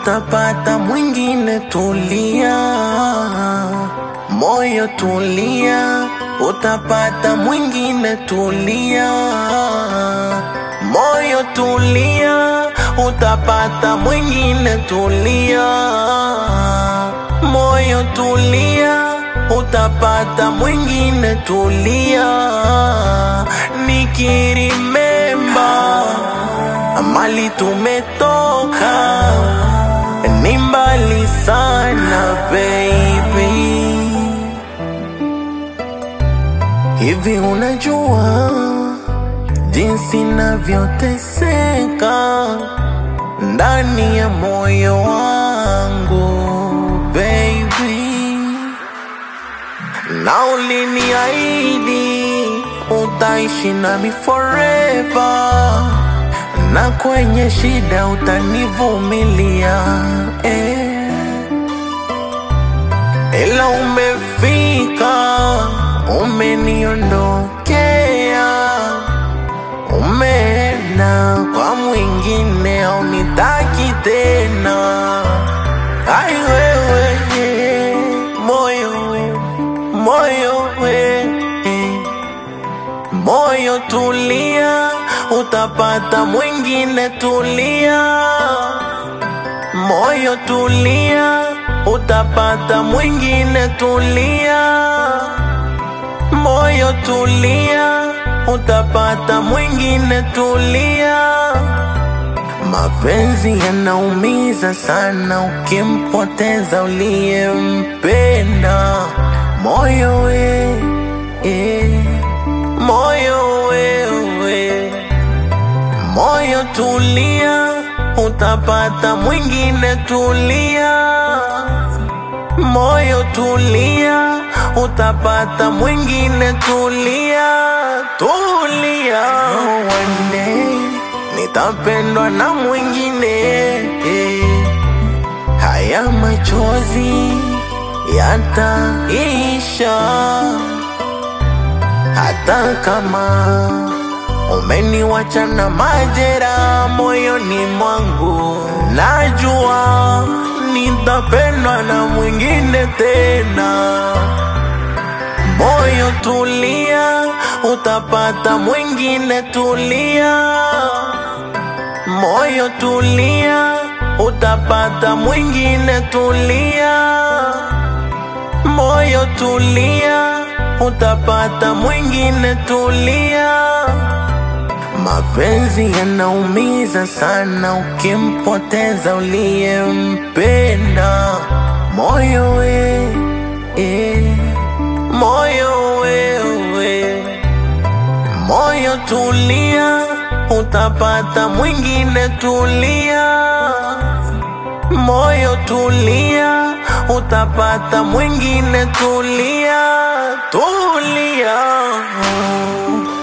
utapata mwingine. Tulia moyo, tulia, utapata mwingine. Tulia moyo, tulia, utapata mwingine. Tulia moyo, tulia, utapata mwingine. Tulia nikirimemba mali tumetoka ni mbali sana baby. Hivi unajua jinsi navyoteseka ndani ya moyo wangu baby, na uliniahidi utaishi nami forever na kwenye shida utanivumilia eh. Ila umefika umeniondokea, umeenda kwa mwingine, haunitaki tena. Ai wewe moyo, moyo we moyo, tulia utapata mwingine. Tulia moyo, tulia, utapata mwingine. Tulia moyo, tulia, utapata mwingine. Tulia. Mapenzi yanaumiza sana ukimpoteza uliyempenda. Moyo we, eh, moyo wewe moyo tulia, utapata mwingine. Tulia moyo, tulia, utapata mwingine. Tulia, tulia, one day nitapendwa na mwingine. Haya machozi yataisha, hata kama umeniwacha na majera moyoni mwangu, najua nitapendwa na mwingine tena. Moyo tulia, utapata mwingine. Tulia moyo, tulia, utapata mwingine. Tulia moyo, tulia, utapata mwingine. Tulia. Mapenzi yanaumiza sana ukimpoteza uliyempenda. Moyo we, eh, moyo wewe, moyo tulia, utapata mwingine. Tulia moyo, tulia, utapata mwingine. Tulia, tulia.